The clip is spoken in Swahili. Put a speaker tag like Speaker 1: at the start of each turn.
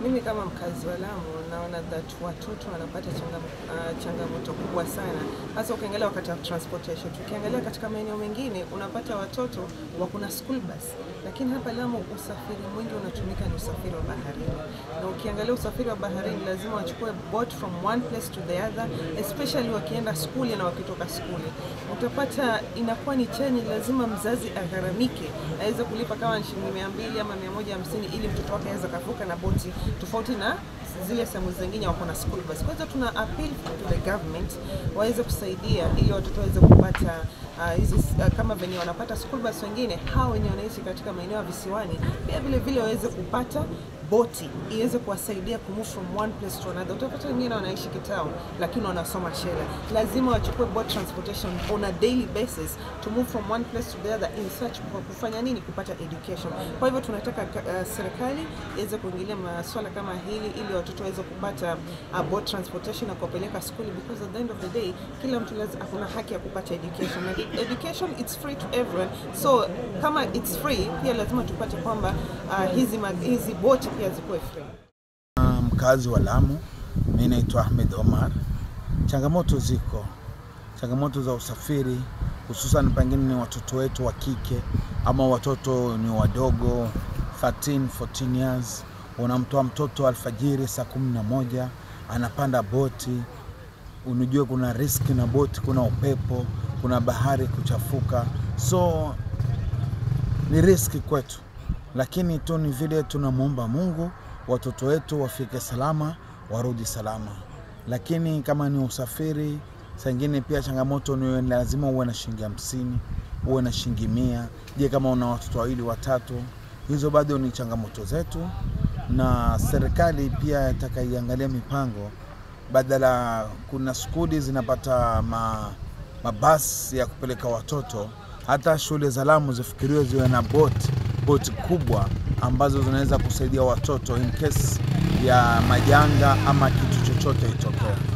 Speaker 1: Mimi kama mkazi wa Lamu naona that watoto wanapata changam, uh, changamoto kubwa sana, hasa ukiangalia wakati wa transportation. Tukiangalia katika maeneo mengine unapata watoto wako na school bus, lakini hapa Lamu usafiri mwingi unatumika ni usafiri wa baharini, na ukiangalia usafiri wa baharini lazima wachukue boat from one place to the other, especially wakienda skuli na wakitoka skuli, utapata inakuwa ni cheni, lazima mzazi agharamike aweze kulipa kama ni shilingi mia mbili ama mia moja hamsini ili mtoto wake aweze kavuka na boti tofauti na zile sehemu zingine wako na school bus. Kwanza tuna appeal to the government waweze kusaidia ili watoto waweze kupata uh, hizi uh, kama venye wanapata school bus wengine, hao wenye wanaishi katika maeneo ya visiwani pia vile vile waweze kupata boti iweze kuwasaidia kumove from one place to another. Utapata wengine wanaishi Kitao lakini wanasoma Shela, lazima wachukue boat transportation on a daily basis to move from one place to the other in search for kufanya nini? Kupata education. Kwa hivyo tunataka uh, serikali iweze kuingilia masuala kama hili ili watoto waweze kupata uh, boat transportation na kuwapeleka school because at the end of the day kila mtu lazima akuna haki ya kupata education. Na education it's free to everyone. So kama it's free pia lazima tupate kwamba uh, hizi mag, hizi boti pia zikuwe free.
Speaker 2: Mkazi wa Lamu, mimi naitwa Ahmed Omar. Changamoto ziko, changamoto za usafiri, hususan pengine ni watoto wetu wa kike ama watoto ni wadogo 13 14 years, unamtoa mtoto alfajiri saa kumi na moja anapanda boti, unajua kuna riski na boti, kuna upepo, kuna bahari kuchafuka, so ni riski kwetu, lakini tu ni vile tunamwomba Mungu watoto wetu wafike salama, warudi salama. Lakini kama ni usafiri, saa ingine pia changamoto ni lazima uwe na shilingi hamsini, uwe na shilingi mia. Je, kama una watoto wawili watatu, hizo bado ni changamoto zetu, na serikali pia itakaiangalia mipango badala, kuna skuli zinapata ma, mabasi ya kupeleka watoto, hata shule za Lamu zifikiriwe ziwe na boti boti kubwa ambazo zinaweza kusaidia watoto in case ya majanga ama kitu chochote itokee.